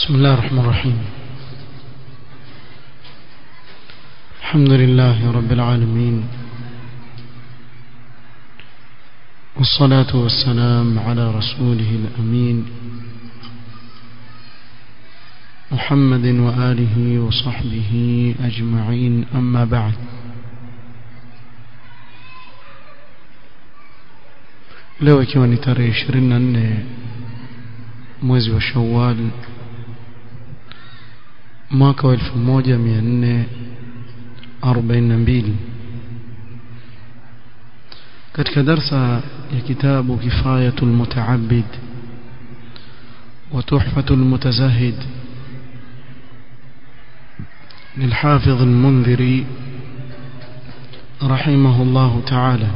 بسم الله الرحمن الرحيم الحمد لله رب العالمين والصلاة والسلام على رسوله الأمين محمد وآله وصحبه أجمعين أما بعد leo ikiwa ni tarehe 24 mwezi wa Shawwal mwaka wa 1442 katika darsa ya kitabu kifayatul mutaabbid wa tuhfatul mutazahid للحافظ المنذري رحمه الله تعالى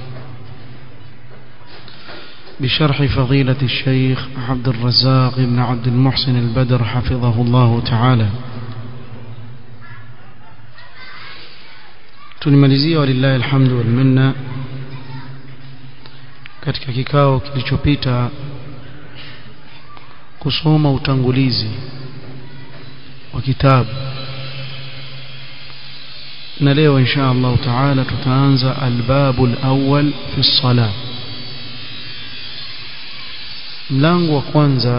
بشرح فضيلة الشيخ عبد الرزاق بن عبد المحسن البدر حفظه الله تعالى tulimalizia walillahi alhamdu wal minna katika kikao kilichopita kusoma utangulizi wa kitabu na leo insha Allah taala tutaanza albabu alawwal fi salah mlango wa kwanza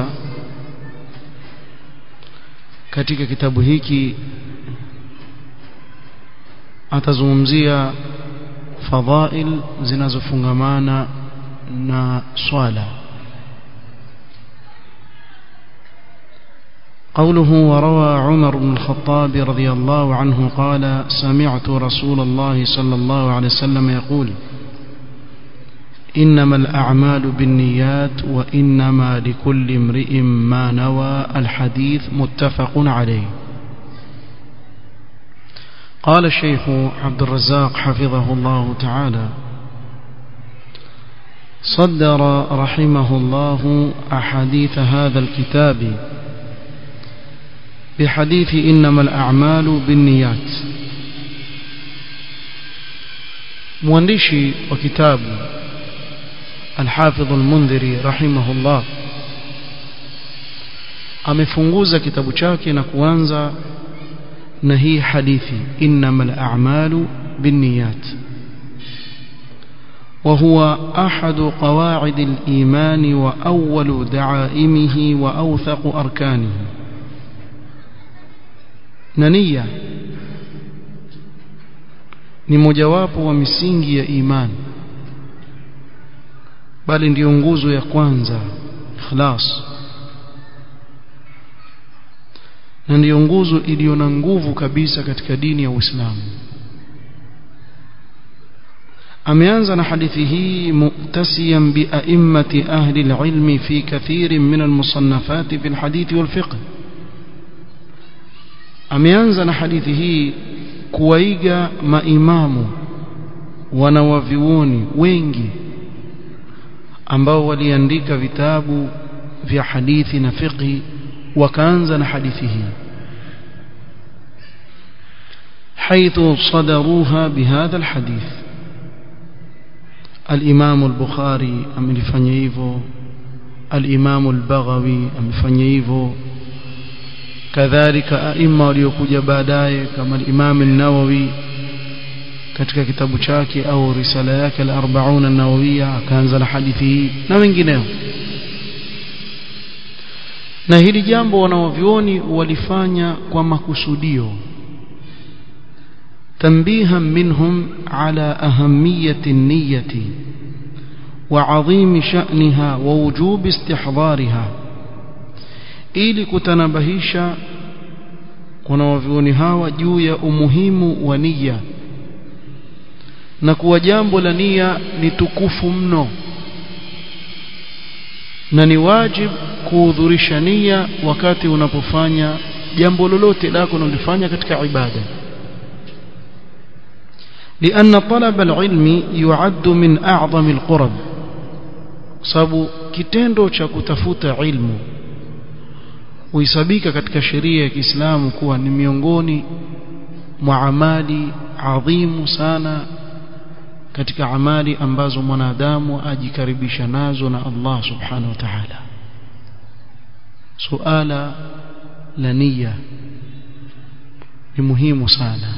katika kitabu hiki atazungumzia fadhail zinazofungamana na swala قوله وروى عمر بن الخطاب رضي الله عنه قال سمعت رسول الله صلى الله عليه وسلم يقول إنما الأعمال بالنيات وإنما لكل امرئ ما نوى الحديث متفق عليه قال الشيخ عبد الرزاق حفظه الله تعالى صدر رحمه الله أحاديث هذا الكتاب بحديث إنما الأعمال بالنيات موانديشي وكتاب الحافظ المنذري رحمه الله amefunguza kitabu chake na kuanza na hii hadithi innamal a'malu binniyat وهو أحد قواعد الإيمان وأول دعائمه وأوثق أركانه نية ni mojawapo wa misingi ya imani bali ndiyo nguzo ya kwanza ikhlas na ndiyo nguzo iliyo na nguvu kabisa katika dini ya Uislamu ameanza na hadithi hii muktasiyan bi a'immati ahli al-ilmi fi kathirin min al-musannafat fi al-hadith wal-fiqh ameanza na hadithi hii kuwaiga maimamu wanawavioni wengi ambao waliandika vitabu vya hadithi na fiqhi wakaanza na hadithi hii حيث صدروها بهذا الحديث الإمام البخاري أمفanya hivyo الإمام البغوي أمفanya hivyo kadhalika aima waliokuja baadaye kama al-Imam an-Nawawi katika kitabu chake au risala yake al-40 an-Nawawiyya akaanza na hadithi hii na wengineo na hili jambo wanaovioni walifanya kwa makusudio تنبيها منهم على أهمية النية وعظيم شأنها ووجوب استحضارها ili kutanabahisha wanawavyuoni hawa juu ya umuhimu wa nia na kuwa jambo la nia ni tukufu mno na ni wajib kuhudhurisha nia wakati unapofanya jambo lolote lako unalofanya katika ibada لأن طلب العلم يعد من أعظم القرب sababu kitendo cha kutafuta ilmu huisabika katika sheria ya Kiislamu kuwa ni miongoni mwa amali adhimu sana katika amali ambazo mwanadamu ajikaribisha nazo na Allah subhanahu wa ta'ala suala la nia ni muhimu sana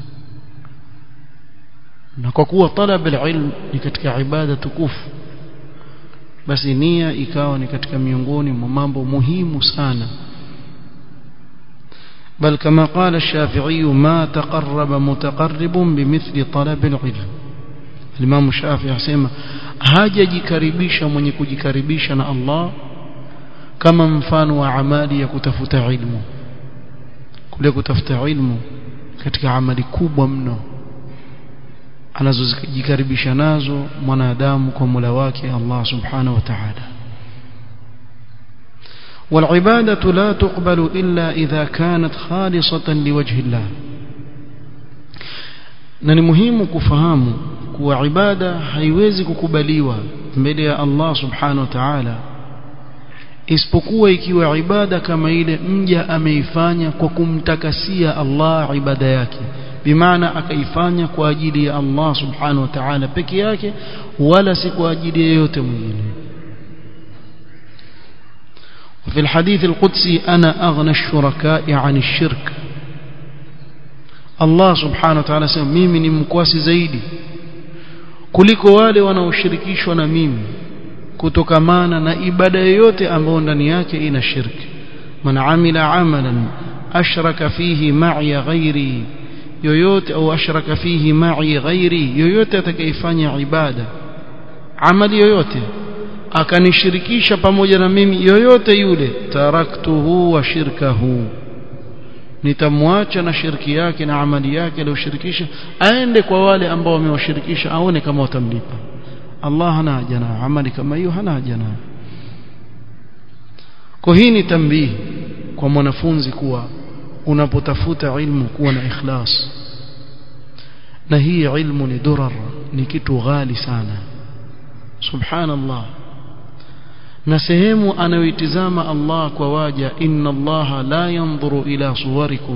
na kwa kuwa talab alilm ni katika ibada tukufu basi nia ikawa ni katika miongoni mwa mambo muhimu sana بل كما قال الشافعي ما تقرب متقرب بمثل طلب العلم الإمام الشافعي يسمى hajajikaribisha mwenye kujikaribisha na Allah kama mfano wa amali ya kutafuta ilmu kule kutafuta ilmu katika amali kubwa mno anazojikaribisha nazo mwanadamu kwa Mola wake Allah subhanahu wa ta'ala والعبادة لا تقبل إلا إذا كانت خالصة لوجه الله na ni muhimu kufahamu kuwa ibada haiwezi kukubaliwa mbele ya Allah subhanahu wa ta'ala isipokuwa ikiwa ibada kama ile mja ameifanya kwa kumtakasia Allah ibada yake bimaana akaifanya kwa ajili ya Allah subhanahu wa ta'ala peke yake wala si kwa ajili yeyote mwingine وفي الحديث القدسي أنا أغنى الشركاء عن الشرك Allah subhanahu wa ta'ala sema mimi ni mkwasi zaidi kuliko wale wanaoshirikishwa na mimi kutokamana na ibada yoyote ambayo ndani yake ina shirki man amila amalan ashraka fihi ma'i ghairi yoyote au ashraka fihi ma'i ghairi yoyote atakayefanya ibada amali yoyote akanishirikisha pamoja na mimi yoyote yule taraktuhu wa shirkahu nitamwacha na shirki yake na amali yake aliyoshirikisha aende kwa wale ambao wamewashirikisha aone kama watamlipa Allah hana haja na amali kama hiyo hana haja nayo kwa hii ni tambihi kwa mwanafunzi kuwa unapotafuta ilmu kuwa na ikhlas na hii ilmu ni durar ni kitu ghali sana subhanallah na sehemu anayoitizama Allah kwa waja inna Allah la yanzuru ila suwarikum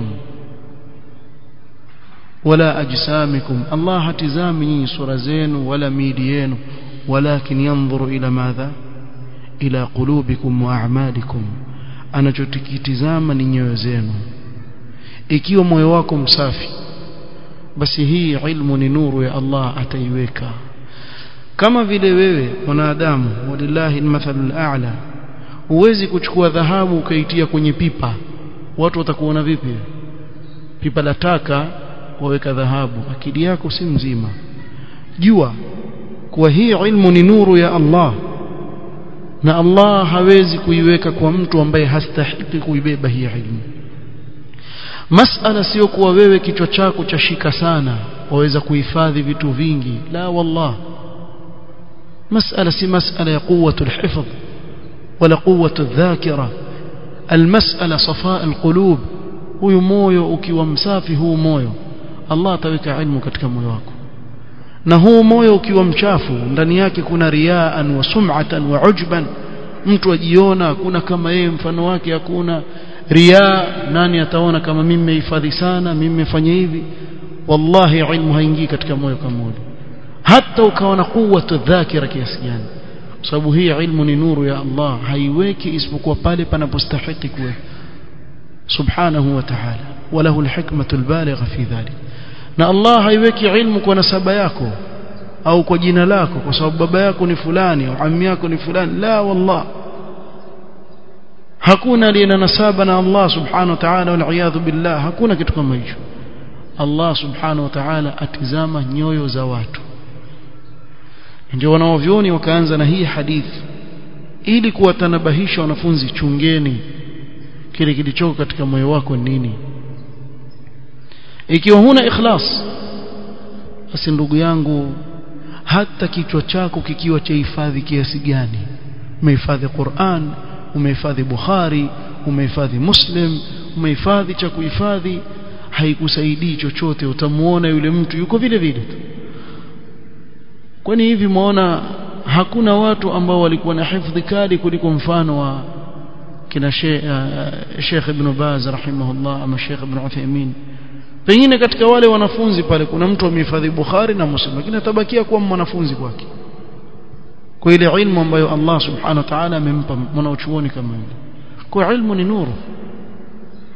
wala ajsamikum Allah hatizami nyinyi sura zenu wala miili yenu walakin yanzuru ila madha ila qulubikum wa a'malikum anachotikitizama ni nyoyo zenu ikiwa moyo wako msafi basi hii ilmu ni nuru ya Allah ataiweka kama vile wewe mwanadamu walillahi almathalul a'la huwezi kuchukua dhahabu ukaitia kwenye pipa watu watakuona vipi pipa la taka waweka dhahabu akili yako si mzima jua kuwa hii ilmu ni nuru ya Allah na Allah hawezi kuiweka kwa mtu ambaye hastahiki kuibeba hii ilmu masala sio kuwa wewe kichwa chako chashika sana waweza kuhifadhi vitu vingi la wallah مسألة سي مسألة قوة الحفظ ولا قوة الذاكرة المسألة صفاء القلوب huyu moyo ukiwa msafi huu moyo Allah ataweka ilmu katika moyo wako na huu moyo ukiwa mchafu ndani yake kuna riaan wa sum'atan wa ujban mtu ajiona hakuna kama yeye mfano wake hakuna riaa nani ataona kama mimi nimehifadhi sana mimi nimefanya hivi wallahi ilmu haingii katika moyo kama ule hata ukawa na quwwatu dhakira kiasi gani sababu hii ilmu ni nuru ya Allah haiweki isipokuwa pale panapostahili kuwe subhanahu wa ta'ala walahu alhikmatu albaligha fi dhalik na Allah haiweki ilmu kwa nasaba yako au kwa jina lako kwa sababu baba yako ni fulani au ammi yako ni fulani la wallah hakuna aliye na nasaba na Allah subhanahu wa ta'ala wal billah hakuna kitu kama hicho Allah subhanahu wa ta'ala atizama nyoyo za watu ndio wanaovyoni wakaanza na hii hadithi ili kuwatanabahisha wanafunzi chungeni kile kilichoko katika moyo wako nini ikiwa huna ikhlas basi ndugu yangu hata kichwa chako kikiwa cha hifadhi kiasi gani umehifadhi Qur'an umehifadhi Bukhari umehifadhi Muslim umehifadhi cha kuhifadhi haikusaidii chochote utamuona yule mtu yuko vile vile tu kwani hivi muona hakuna watu ambao walikuwa na hifadhi kali kuliko mfano wa kina Sheikh Ibn Baz rahimahullah ama Sheikh Ibn Uthaymeen pengine katika wale wanafunzi pale kuna mtu amehifadhi Bukhari na Muslim lakini atabakia kuwa mwanafunzi kwake kwa ile ilmu ambayo Allah subhanahu wa ta'ala amempa mwanachuoni kama yule kwa ilmu ni nuru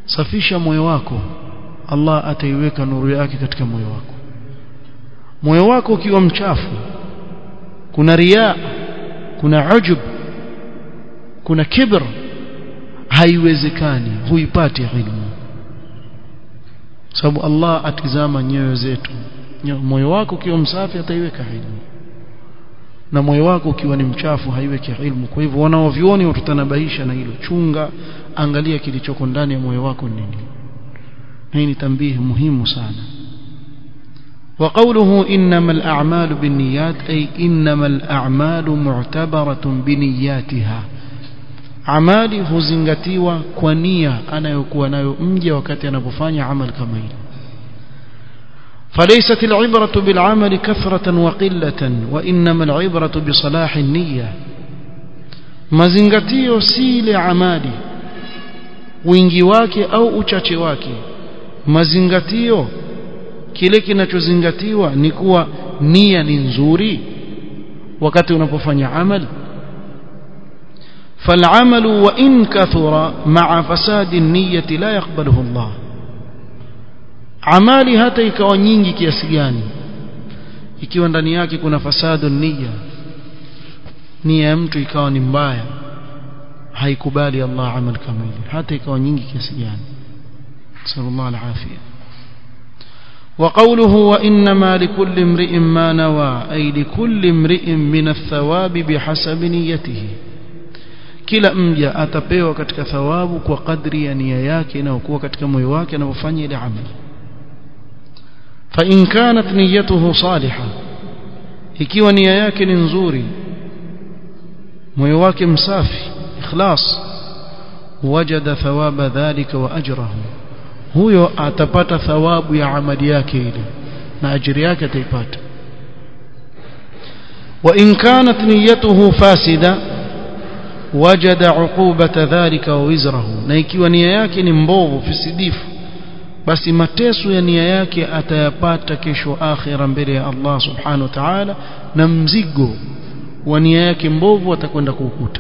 safisha moyo wako Allah ataiweka nuru yake katika moyo wako moyo wako ukiwa mchafu kuna riya kuna ujub kuna kibr haiwezekani huipati ilmu sababu Allah atizama nyoyo zetu moyo wako ukiwa msafi ataiweka ilmu na moyo wako ukiwa ni mchafu haiweki ilmu kwa hivyo wanaovioni watutanabaisha na hilo chunga angalia kilichoko ndani ya moyo wako nini na hii ni tambihi muhimu sana وقوله إنما الأعمال بالنيات أي إنما الأعمال معتبرة بنياتها amali huzingatiwa kwa nia anayokuwa nayo mja wakati anapofanya amal kama hili فليست العبرة بالعمل كثرة وقلة وإنما العبرة بصلاح النية mazingatio si ile amali wingi wake au uchache wake mazingatio kile kinachozingatiwa ni kuwa nia ni nzuri wakati unapofanya amal فالعمل وإن كثر مع فساد النية لا يقبله الله amali hata ikawa nyingi kiasi gani ikiwa ndani yake kuna fasadu nia nia ya mtu ikawa ni mbaya haikubali Allah amal kama ile hata ikawa nyingi kiasi gani sallallahu alafia وقوله وإنما لكل امرئ ما نوى أي لكل امرئ من الثواب بحسب نيته kila mja atapewa katika thawabu kwa kadri ya nia yake inayokuwa katika moyo wake anapofanya ile amali fa in kanat niyyatuhu salihah ikiwa nia yake ni nzuri moyo wake msafi ikhlas wajada thawaba dhalika wa ajrahu huyo atapata thawabu ya amali yake ile na ajiri yake ataipata wa in kanat niyyatuhu fasida wajada uqubata dhalika wa wizrahu na ikiwa nia yake ni mbovu fisidifu basi mateso ya nia yake atayapata kesho akhira mbele ya Allah subhanahu wa ta'ala na mzigo wa nia yake mbovu atakwenda kuukuta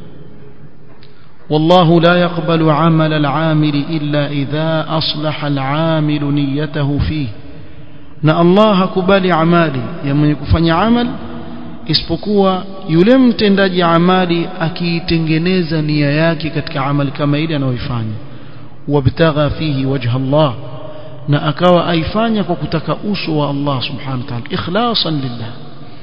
والله لا يقبل عمل العامل إلا إذا أصلح العامل نيته فيه na Allah hakubali amali ya mwenye kufanya amal isipokuwa yule mtendaji amali akiitengeneza nia yake katika amali kama ile anayoifanya wabtagha fihi wajha Allah na akawa aifanya kwa kutaka uso wa Allah subhanahu wa ta'ala ikhlasan lillah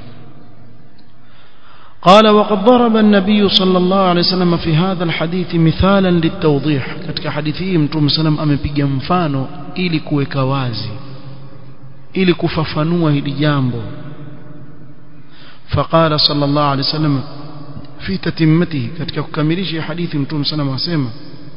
قال وقد ضرب النبي صلى الله عليه وسلم في هذا الحديث مثالا للتوضيح katika hadithi hii mtume sallam amepiga mfano ili kuweka wazi ili kufafanua hili jambo فقال صلى الله عليه وسلم في تتمته katika kukamilisha hadithi mtume sallam asema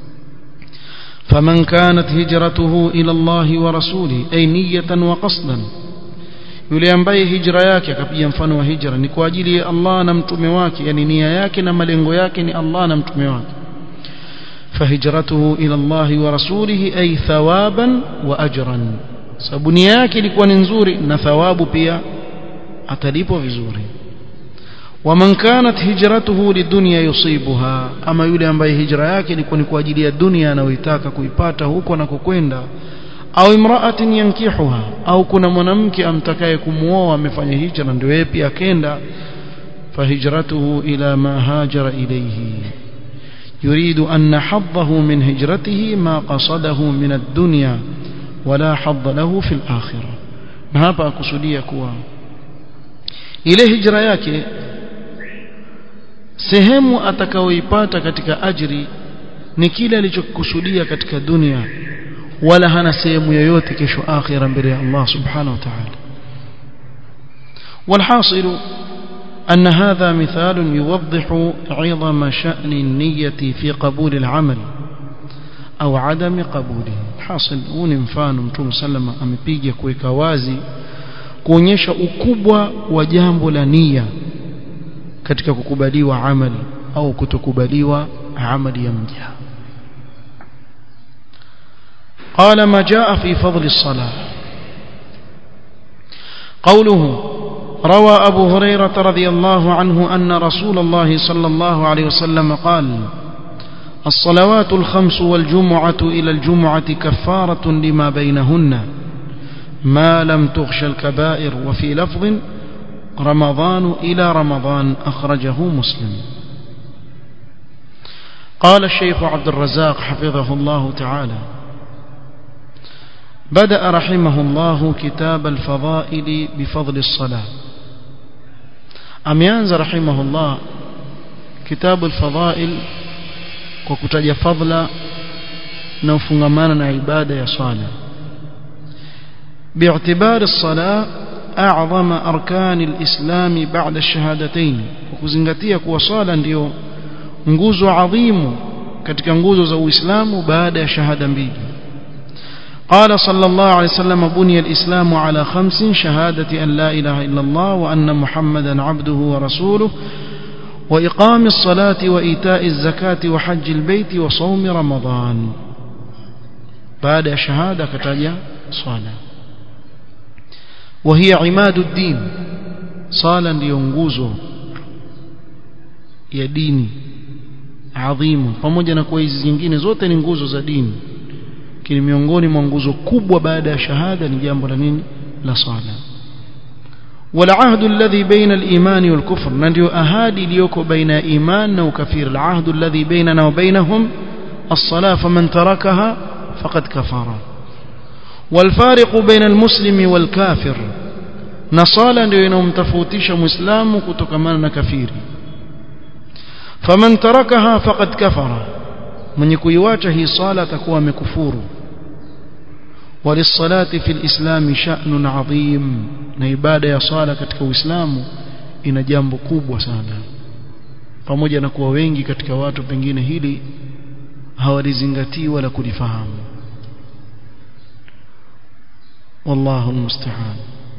فمن كانت هجرته إلى الله ورسوله أي نية وقصدا yule ambaye hijra yake akapiga mfano wa hijra ni kwa ajili ya Allah na mtume wake yani nia yake na malengo yake ni Allah na mtume wake فهجرته إلى الله ورسوله أي ثوابا وأجرا sababu nia yake ilikuwa ni nzuri na thawabu pia atalipwa vizuri waman kanat hijratuhu lidunya yusibuha ama yule ambaye hijra yake ilikuwa ni kwa ajili ya dunia anayoitaka kuipata huko anakokwenda au imraatin yankihuha au kuna mwanamke amtakaye kumuoa amefanya hijra ndio yeye pia akenda fahijratuhu ila ma hajara ilayhi يريد أن حظه من هجرته ما قصده من الدنيا ولا حظ له في الآخرة نهابا أكسودية كوا ile hijra yake sehemu atakayoipata katika ajri ni kile alichokusudia katika dunia wala hana sehemu yoyote kesho akhira mbele ya Allah subhanahu wa ta'ala والحاصل أن هذا مثال يوضح عظم شأن النية في قبول العمل أو عدم قبوله حاصل huni mfano mtume sallama amepiga kuweka wazi kuonyesha ukubwa wa jambo la nia katika kukubaliwa amali au kutokubaliwa amali ya mja قال ما جاء في فضل الصلاة قوله روى أبو هريرة رضي الله عنه أن رسول الله صلى الله عليه وسلم قال الصلوات الخمس والجمعة إلى الجمعة كفارة لما بينهن ما لم تغش الكبائر وفي لفظ رمضان إلى رمضان أخرجه مسلم قال الشيخ عبد الرزاق حفظه الله تعالى بدأ رحمه الله كتاب الفضائل بفضل الصلاة أميانز رحمه الله كتاب الفضائل وكتج فضل نوفنغمانا عبادة يا صالح باعتبار الصلاة أعظم أركان الإسلام بعد الشهادتين وكزنغتيا kuwa swala ndio nguzo adhimu katika nguzo za Uislamu baada ya shahada mbili قال صلى الله عليه وسلم بني الإسلام على خمس شهادة أن لا إله إلا الله وأن محمدا عبده ورسوله وإقام الصلاة وإيتاء الزكاة وحج البيت وصوم رمضان بعد شهادة كتاجة صلاة وهي عماد الدين صالا لينغوزو ya dini adhimu pamoja na kuwa hizi zingine zote ni nguzo za dini lakini miongoni mwa nguzo kubwa baada ya shahada ni jambo la nini la sala والعهد الذي بين الإيمان والكفر ننديو أهادي ليوكو بين إيمان وكفير العهد الذي بيننا وبينهم الصلاة فمن تركها فقد كفر والفارق بين المسلم والكافر نصالا ndio inomtofautisha muislamu kutokana na kafiri faman tarakaha faqad kafara mwenye kuiwacha hii sala atakuwa amekufuru وللصلاه في الاسلام شأن عظيم na ibada ya sala katika uislamu ina jambo kubwa sana pamoja na kuwa wengi katika watu pengine hili hawalizingatii wala kulifahamu والله المستعان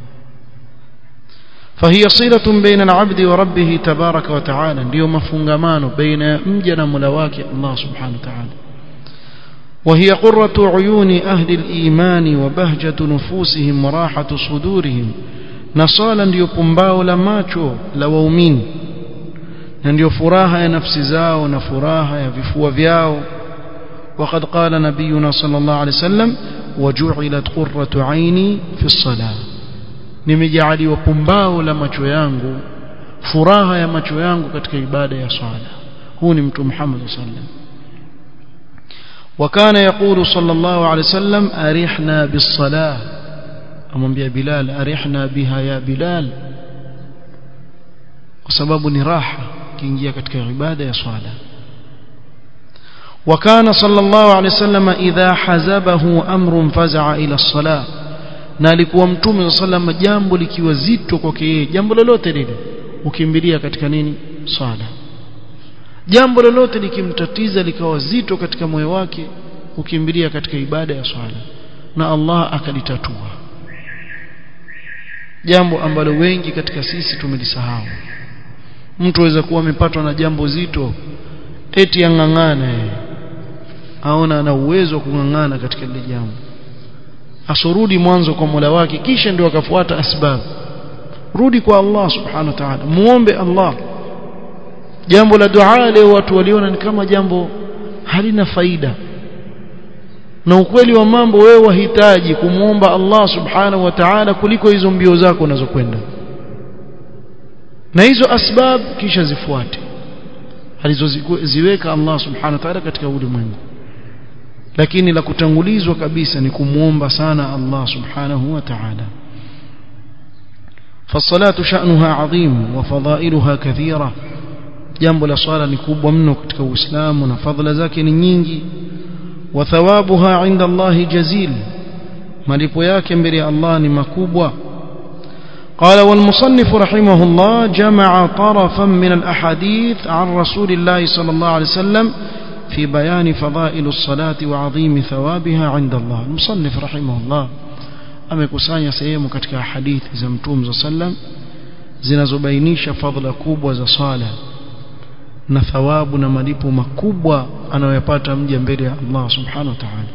فهي صلة بين العبد وربه تبارك وتعالى ndio mafungamano baina mja na Mola wake Allah subhanahu wa ta'ala وهي قرة عيون أهل الإيمان وبهجة نفوسهم وراحة صدورهم نصالا ndio pumbao la macho la waumini na ndio furaha ya nafsi zao na furaha ya vifua vyao وقد قال نبينا صلى الله عليه وسلم وجعلت قرة عيني في الصلاة nimejaliwa pumbao la macho yangu furaha ya macho yangu katika ibada ya swala huu ni mtu Muhammad sallam وكان يقول صلى الله عليه وسلم أرحنا بالصلاة أمم بلال أرحنا بها يا بلال وسبب نراحة كينجيا katika ibada ya swala وكان صلى الله عليه وسلم إذا حزبه أمر فزع إلى الصلاة na alikuwa mtume sallam jambo likiwa zito kwake yeye jambo lolote lile ukimbilia katika nini swala jambo lolote likimtatiza likawa zito katika moyo wake ukimbilia katika ibada ya swala na Allah akalitatua jambo ambalo wengi katika sisi tumelisahau mtu aweza kuwa amepatwa na jambo zito eti ang'ang'ane aona ana uwezo wa kung'ang'ana katika lile jambo asurudi mwanzo kwa Mola wake kisha ndio akafuata asbab rudi kwa Allah subhanahu wa ta'ala muombe Allah jambo la dua leo watu waliona ni kama jambo halina faida na ukweli wa mambo wewe wahitaji kumwomba Allah subhanahu wa ta'ala kuliko hizo mbio zako unazokwenda na hizo asbab kisha zifuate alizoziweka Allah subhanahu wa ta'ala katika ulimwengu lakini la kutangulizwa kabisa ni kumwomba sana Allah subhanahu wa ta'ala فالصلاه شأنها عظيم وفضائلها كثيره jambo la swala ni kubwa mno katika Uislamu na fadhila zake ni nyingi wa thawabuha inda Allah jazil malipo yake mbele ya Allah ni makubwa قال والمصنف رحمه الله جمع طرفا من الأحاديث عن رسول الله صلى الله عليه وسلم في بيان فضائل الصلاة وعظيم ثوابها عند الله المصنف رحمه الله amekusanya sehemu katika hadithi za mtume za sallam zinazobainisha fadhila kubwa za sala na thawabu na malipo makubwa anayopata mja mbele ya Allah subhanahu wa ta'ala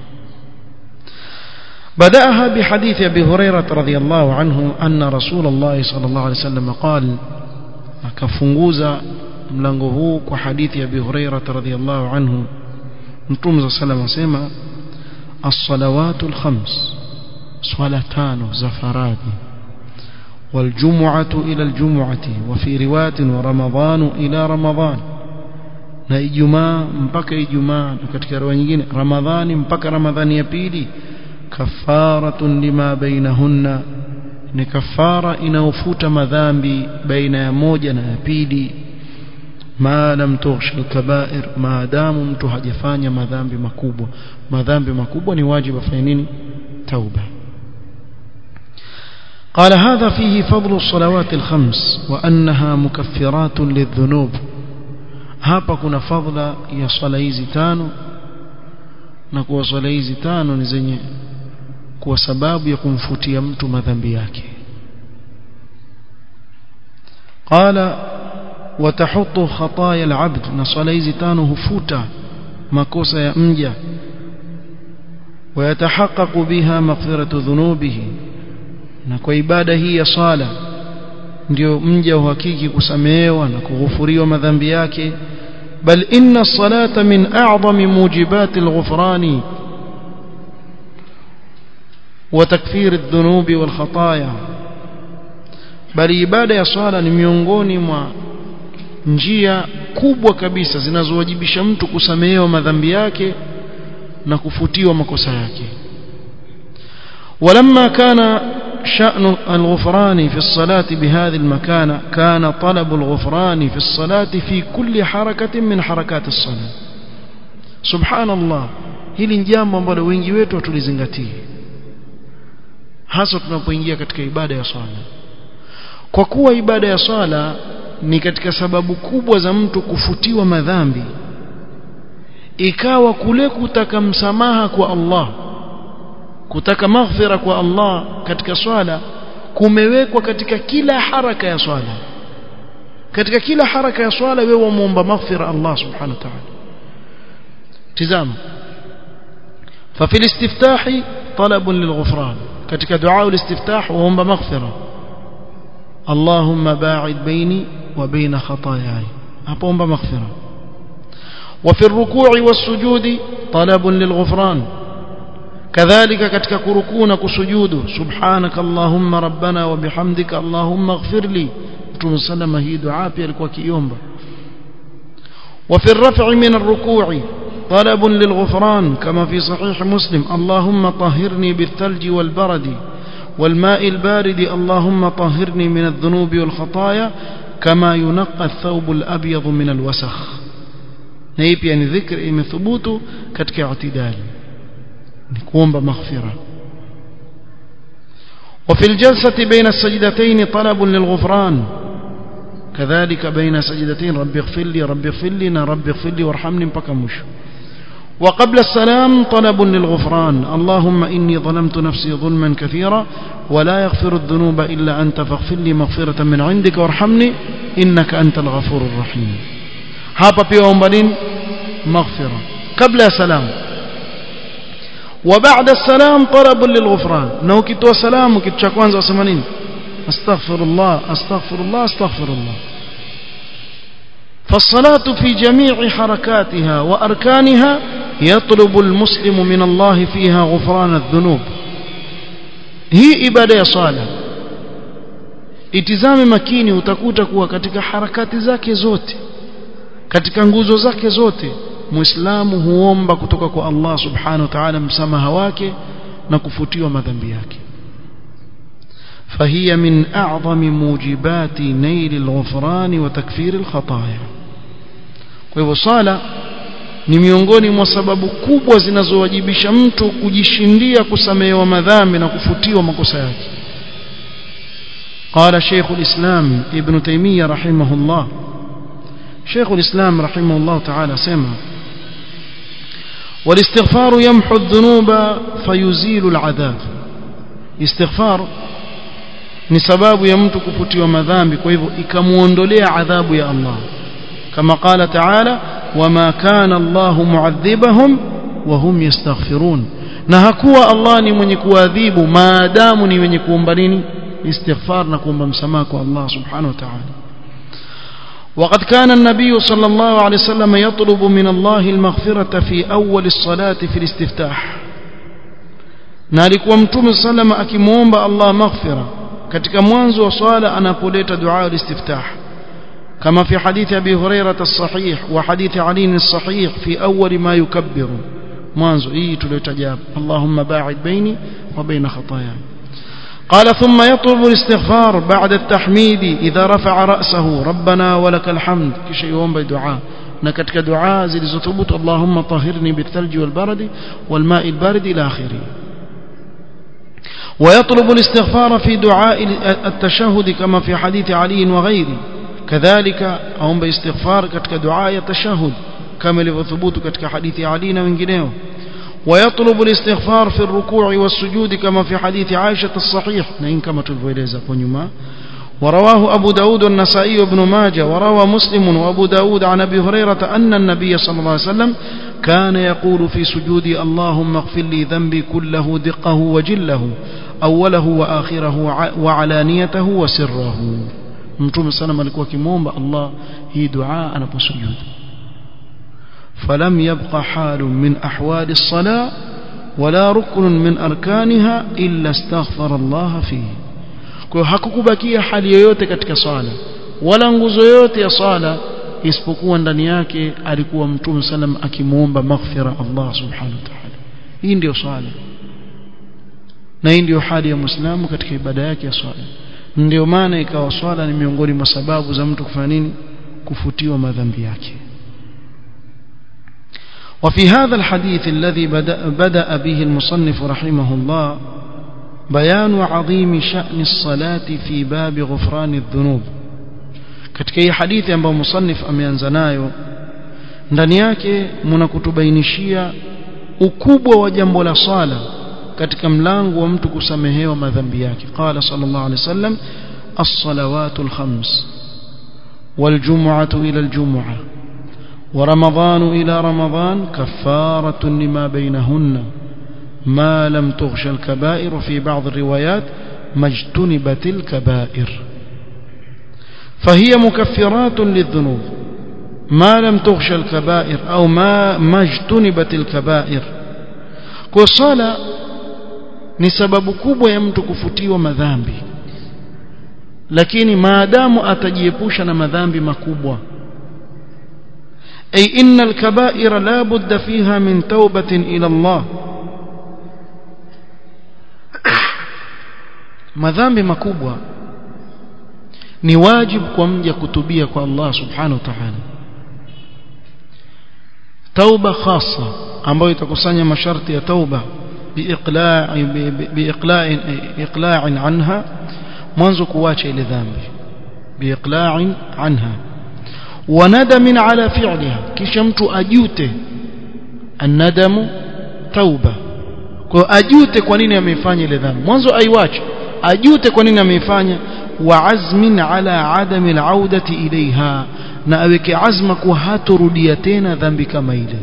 بدأها بحديث أبي هريرة رضي الله عنه أن رسول الله صلى الله عليه وسلم قال akafunguza mlango huu kwa hadithi ya Abi Hurairah radhiyallahu anhu mtume sallallahu asema as-salawatu al-khams swala tano za faradhi والجمعة إلى الجمعة وفي رواية ورمضان إلى رمضان na ijumaa mpaka ijumaa na katika riwaya nyingine ramadhani mpaka ramadhani ya pili kafaratun lima bainahunna ni kafara inayofuta madhambi baina ya moja na ya pili ma lam tughshi alkabair maadamu mtu hajafanya madhambi makubwa madhambi makubwa ni wajibu afanye nini tauba قال هذا فيه فضل الصلوات الخمس وأنها مكفرات للذنوب hapa kuna fadhila ya swala hizi tano na kuwa swala hizi tano ni zenye kuwa sababu ya kumfutia mtu madhambi yake qala watahutu khataya alabd na swala hizi tano hufuta makosa ya mja ويتحقق بها مغفرة ذنوبه na kwa ibada hii ya swala ndio mja uhakiki kusamehewa na kughufuriwa madhambi yake bal inna salata min a'zami mujibati alghufrani wa takfir adh-dhunubi wal khataaya bali ibada ya swala ni miongoni mwa njia kubwa kabisa zinazowajibisha mtu kusamehewa madhambi yake na kufutiwa makosa yake ولما كان شأن الغفران في الصلاة بهذه المكانة كان طلب الغفران في الصلاة في كل حركة من حركات الصلاة سبحان الله hili ni jambo ambalo wengi wetu hatulizingatii hasa tunapoingia katika ibada ya swala kwa kuwa ibada ya swala ni katika sababu kubwa za mtu kufutiwa madhambi ikawa kule kutaka msamaha kwa Allah kutaka maghfira kwa Allah katika swala kumewekwa katika kila haraka ya swala katika kila haraka ya swala wewe wamuomba maghfira Allah subhanahu wa ta'ala tizama ففي الاستفتاح طلب للغفران ketika دعاء الاستفتاح waomba maghfira اللهم باعد بيني وبين خطاياي apoomba maghfira وفي الركوع والسجود طلب للغفران كذلك katika kurukuu na kusujudu subhanak allahumma rabbana wa bihamdika allahumma ighfir li mtume sallama hii dua pia alikuwa kiomba وفي الرفع من الركوع طلب للغفران كما في صحيح مسلم اللهم طهرني بالثلج والبرد والماء البارد اللهم طهرني من الذنوب والخطايا كما ينقى الثوب الأبيض من الوسخ نيب يعني ذكر إم ثبوت كتك اعتدال نكون بمغفرة وفي الجلسة بين السجدتين طلب للغفران كذلك بين سجدتين رب اغفر لي رب اغفر لي رب اغفر لي وارحمني بكمش وقبل السلام طلب للغفران اللهم إني ظلمت نفسي ظلما كثيرا ولا يغفر الذنوب إلا أنت فاغفر لي مغفرة من عندك وارحمني إنك أنت الغفور الرحيم hapa pia waomba nini maghfira kabla ya salam wa ba'da salam talab lilghufran na ukitoa salamu kitu cha kwanza wasema nini astaghfirullah astaghfirullah astaghfirullah فالصلاة في جميع حركاتها وأركانها يطلب المسلم من الله فيها غفران الذنوب هي إبادة صالة itizame makini utakuta kuwa katika harakati zake zote katika nguzo zake zote muislamu huomba kutoka kwa Allah subhanahu wa ta'ala msamaha wake na kufutiwa madhambi yake فهي من أعظم موجبات نيل الغفران وتكفير الخطايا kwa hivyo sala ni miongoni mwa sababu kubwa zinazowajibisha mtu kujishindia kusamehewa madhambi na kufutiwa makosa yake قال شيخ الإسلام ابن تيمية رحمه الله شيخ الإسلام رحمه الله تعالى سمع والاستغفار يمحو الذنوب فيزيل العذاب استغفار ni sababu ya mtu kufutiwa madhambi kwa hivyo ikamuondolea adhabu ya Allah kama qala taala wama kana Allahu muadhibahum wa hum yastaghfirun na hakuwa Allah ni mwenye kuadhibu maadamu ni mwenye kuomba nini istighfar na kuomba msamaha kwa Allah subhanahu wa ta'ala وقد كان النبي صلى الله عليه وسلم يطلب من الله المغفرة في أول الصلاة في الاستفتاح na alikuwa mtume sallama akimwomba Allah maghfira katika mwanzo wa swala anapoleta dua al-istiftah kama fi hadithi Abi Hurairah as-sahih wa hadithi Ali as-sahih fi awwal ma yukabbiru mwanzo hii tuliotaja Allahumma ba'id baini wa baina khataaya قال ثم يطلب الاستغفار بعد التحميد إذا رفع رأسه ربنا ولك الحمد كشي يوم بدعاء نكتك دعاء زي ثبوت اللهم طهرني بالثلج والبرد والماء البارد إلى آخره ويطلب الاستغفار في دعاء التشهد كما في حديث علي وغيره كذلك هم باستغفار كتك دعاء التشهد كما لثبوت كتك حديث علي وغيره ويطلب الاستغفار في الركوع والسجود كما في حديث عائشة الصحيح نين كما تلفويليزا كونيما ورواه أبو داود والنسائي وابن ماجه وروى مسلم وأبو داود عن أبي هريرة أن النبي صلى الله عليه وسلم كان يقول في سجودي اللهم اغفر لي ذنبي كله دقه وجله أوله وآخره وعلانيته وسره متوم سلام alikuwa kimomba Allah hii dua anaposujud فلم يبق حال من أحوال الصلاة ولا ركن من أركانها إلا استغفر الله فيه kwa hakukubakia hali yoyote katika swala wala nguzo yoyote ya swala isipokuwa ndani yake alikuwa mtume sallam akimuomba maghfira Allah subhanahu wa ta'ala hii ndio swala na hii ndio hali ya muislamu katika ibada yake ya swala ndio maana ikawa swala ni miongoni mwa sababu za mtu kufanya nini kufutiwa madhambi yake وفي هذا الحديث الذي بدأ, بدأ به المصنف رحمه الله بيان عظيم شأن الصلاة في باب غفران الذنوب katika hii hadithi ambayo musannif ameanza nayo ndani yake mnakutubainishia ukubwa wa jambo la swala katika mlango wa mtu kusamehewa madhambi yake qala sallallahu alaihi wasallam as-salawatu al-khams wal-jum'atu ila al-jum'ah ورمضان إلى رمضان كفارة لما بينهن ما لم تغش الكبائر في بعض الروايات ما اجتنبت الكبائر فهي مكفرات للذنوب ما لم تغش الكبائر أو ما ما اجتنبت الكبائر كصلاة ni sababu kubwa ya mtu kufutiwa madhambi lakini maadamu atajiepusha na madhambi makubwa أي إن الكبائر لا بد فيها من توبة إلى الله madhambi makubwa ni wajibu kwa mja kutubia kwa Allah subhanahu wa ta'ala tauba khasa ambayo itakusanya masharti ya tauba biiqla'i biiqla'in iqla'in anha mwanzo kuacha ile dhambi biiqla'in anha wanadamin ala fi'liha kisha mtu ajute annadamu tauba kwa ajute kwa nini ameifanya ile dhambi mwanzo aiwache ajute kwa nini ameifanya wa azmin ala adami alaudati ilaiha na aweke azma kuwa hatorudia tena dhambi kama ile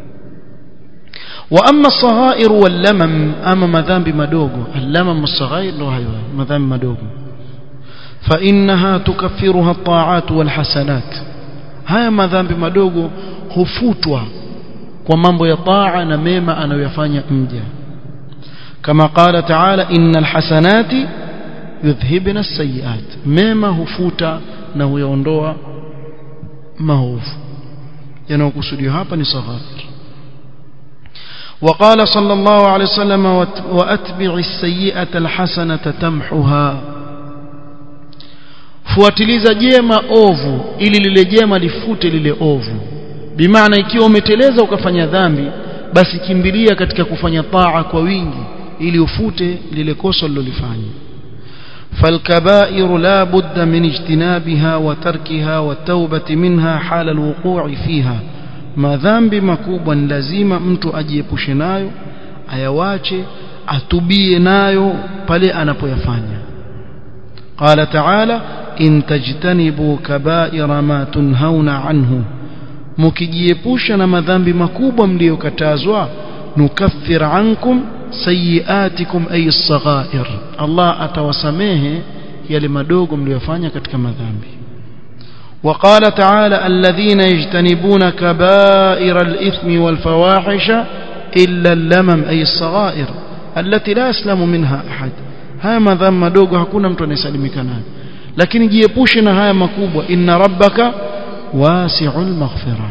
wa amma saghair wal lamam ama madhambi madogo al-lamam as-saghair ndo hayo madhambi madogo fa innaha tukaffiruha at-ta'at wal hasanat haya madhambi madogo hufutwa kwa mambo ya taa na mema anayoyafanya mja kama qala taala innal hasanati yudhhibna as-sayyi'at mema hufuta na huyaondoa maovu yanayokusudiwa hapa ni saghair وقال صلى الله عليه وسلم واتبع السيئه الحسنه تمحها fuatiliza jema ovu ili lile jema lifute lile ovu bimaana ikiwa umeteleza ukafanya dhambi basi kimbilia katika kufanya taa kwa wingi ili ufute lile kosa lilolifanya فالكبائر لا بد من اجتنابها وتركها والتوبة منها حال الوقوع فيها madhambi makubwa ni lazima mtu ajiepushe nayo ayawache atubie nayo pale anapoyafanya قال تعالى إن تجتنبوا كبائر ما تنهون عنه mkijiepusha na madhambi makubwa mliyokatazwa nukaffir ankum sayiatikum ay as-saghair Allah atawasamehe yale madogo mliyofanya katika madhambi وقال تعالى الذين يجتنبون كبائر الإثم والفواحش إلا اللمم أي الصغائر التي لا يسلم منها أحد haya madhambi madogo hakuna mtu anayesalimika nayo lakini jiepushe na haya makubwa inna rabbaka wasi'ul maghfira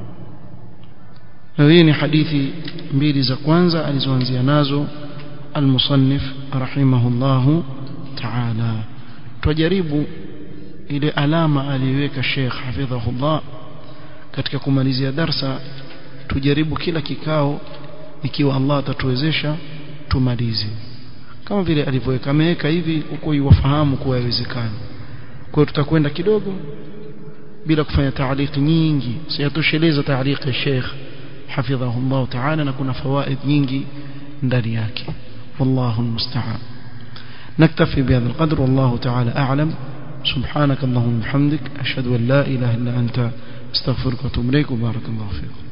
hii ni hadithi mbili za kwanza alizoanzia nazo المصنف رحمه الله تعالى tujaribu ile alama aliweka Sheikh hafidhahullah katika kumalizia darsa tujaribu kila kikao ikiwa Allah atatuwezesha tumalize kama vile alivyoweka ameweka hivi uko yuwafahamu kuwa yawezekana kwa hiyo tutakwenda kidogo bila kufanya taaliki nyingi sayatosheleza taaliki ya Sheikh hafidhahullah ta'ala na kuna fawaid nyingi ndani yake والله المستعان نكتفي بهذا القدر والله تعالى أعلم سبحانك اللهم وبحمدك أشهد أن لا إله إلا أنت استغفرك واتوب إليك وبارك الله فيكم